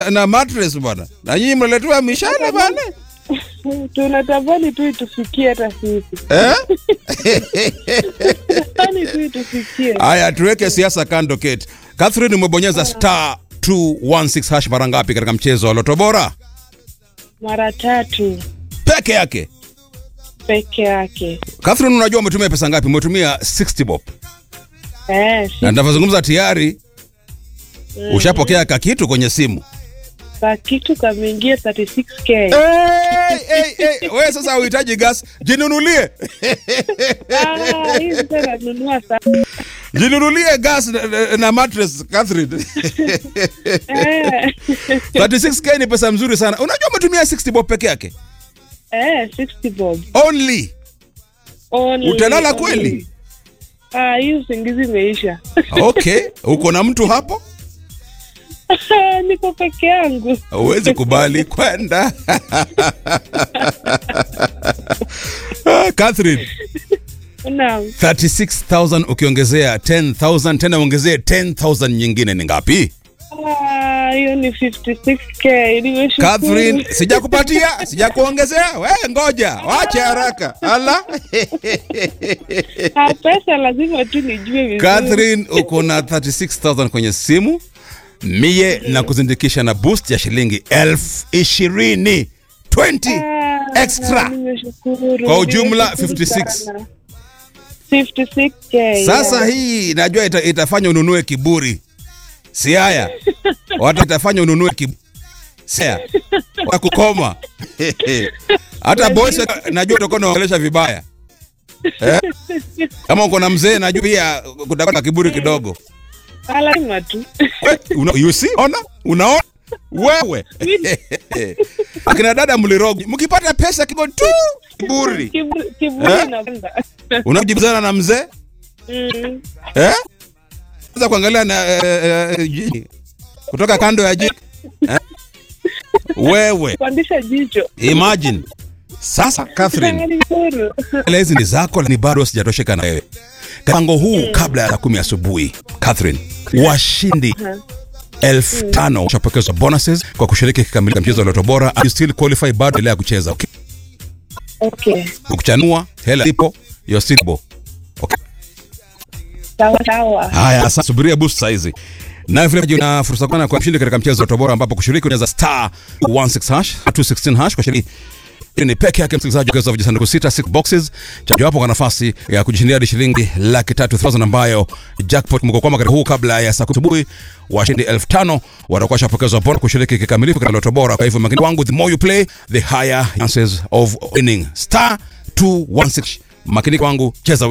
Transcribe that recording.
na mattress bwana, na nyinyi mnaletewa mishale bwana tunatamani tu itufikie hata sisi eh? tamani tu itufikie Haya, tuweke siasa kando. Kate Catherine, umebonyeza star 216 hash mara ngapi katika mchezo wa Loto Bora mara tatu peke yake? peke yake Catherine, unajua umetumia pesa ngapi? Umetumia 60 bob, eh, na ninavyozungumza tayari ushapokea kakitu kwenye simu. ka kitu kameingia 36k Hey, hey, hey. We sasa uhitaji gas, jinunulie Ah, hii sasa nanunua sana jinunulie gas na, na, na mattress Catherine. eh, 36k ni pesa mzuri sana. Unajua umetumia 60 bob peke yake eh, 60 bob only. Only, Utalala only. kweli? Ah, hii usingizi imeisha Okay, uko na mtu hapo? niko peke yangu Huwezi kubali kwenda. Ah, Catherine, naam 36,000 ukiongezea 10,000 tena ongezee 10,000 nyingine ni ngapi? Ah, hiyo ni 56k nimeshukuru Catherine, sijakupatia, sijakuongezea. We ngoja, wache haraka. Ala. Ah, pesa lazima tu nijue vizuri Catherine, uko na 36,000 kwenye simu. Mie na kuzindikisha na boost ya shilingi elfu ishirini 20 Ah, extra. nimeshukuru. Kwa ujumla, Nimeshukuru 56. sana. 56k Sasa yeah. hii najua ita, itafanya ununue kiburi. Si haya. Watu itafanya ununue kiburi. Si haya. Wakukoma. Hata boys najua utakuwa unaongelesha vibaya. Eh? Kama uko na mzee najua pia kutakuwa na kiburi kidogo. Ah, lazima tu We, Una, you see? Ona? Unaona? Wewe. Akina dada mlirogo. Mkipata pesa kidogo tu kiburi. Kiburi- kiburi Eh? inapanda. Unajibizana na mzee? Mm. Eh? Anza kuangalia na eh, eh, jiji. kutoka kando ya jiji. Eh? Wewe Pandisha jicho imagine. Sasa Catherine, Nashukuru. hela hizi ni zako, ni bado sijatosheka na wewe. Mpango huu kabla ya saa kumi asubuhi, Catherine, washindi elfu tano washapokezwa bonuses kwa kushiriki kikamilifu katika mchezo wa Loto Bora. You still qualify, bado endelea kucheza. Okay? okay Ukuchanua hela ipo, you're still bo. Okay. sawa sawa Haya, sasa subiria boost saizi. Na vile vile una fursa kana kwa mshindi katika mchezo wa Loto Bora ambapo kushiriki unaweza star 16 hash 216 hash kwa shilingi ni peke yake msikilizaji ukiweza vijisanduku sita six boxes chajo hapo kwa nafasi ya kujishindia hadi shilingi laki tatu thousand ambayo jackpot mko kwama katika huu kabla ya saa kumi asubuhi washindi elfu tano watakuwa shapokezwa bona kushiriki kikamilifu katika Loto Bora. Kwa hivyo makini wangu, the more you play the higher chances of winning. Star 216 makini wangu, cheza